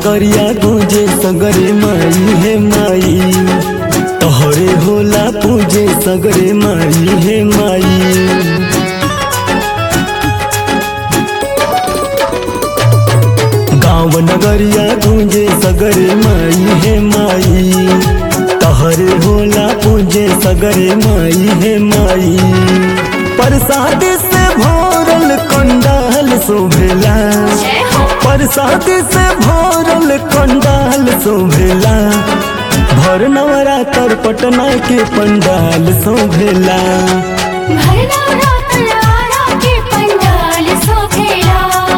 नगरिया गूंजे सगरे माई हे माई तोहरे होला पूजे सगरे माई हे माई गाँव नगरिया गूंजे सगरे माई हे माई तोहरे होला पूजे सगरे माई हे माई प्रसाद से भोरल कंडाल शोभेला जय हो प्रसाद से भोरल कंडाल शोभेला भर नवरात्र पटना के पंडाल शोभेला भरना रातलारा के पंडाल सोभेला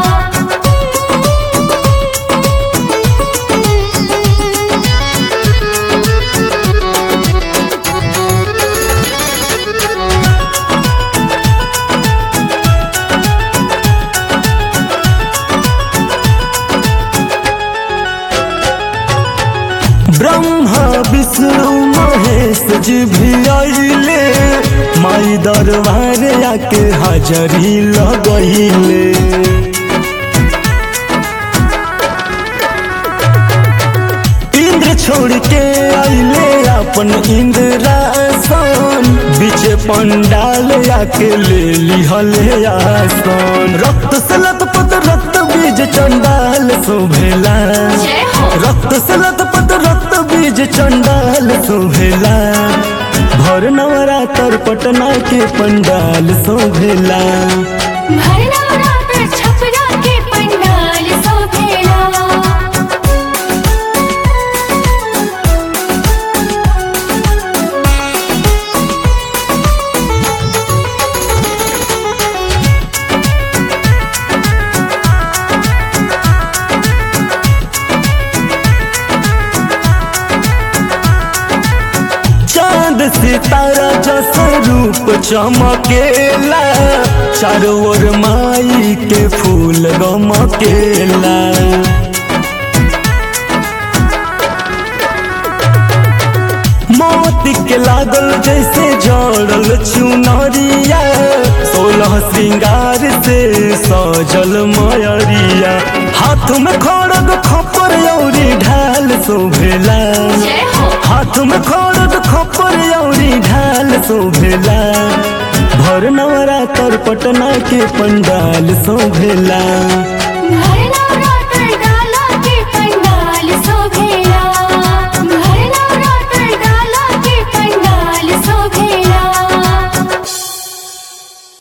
ब्रह्मा विष्णु महेश जी भी आइले माई दरबार आके हाजरी लगैले इंद्र छोड़ के आइले अपन इंद्रासन बीच पंडाल आके ले लिहले आसन रक्त से लतपत रक्त बीज चंडाल शोभेला जय हो रक्त से लतपत रक्त बीज चंडाल शोभेला भर नवरात्र पटना के पंडाल शोभेला भरना रात छपरा के पंडाल सोभेला चांद सितारा जैसा रूप चमकेला चारों ओर माई के फूल गमकेला मोती के लागल जैसे जड़ल चुनरिया सोलह श्रृंगार से सजल मयरिया हाथ में खड़ग खपर औरी ढाल शोभेला जय हो हाथ में खड़ग खपर औरी ढाल शोभेला भर नवरात्र पटना के पंडाल शोभेला भरना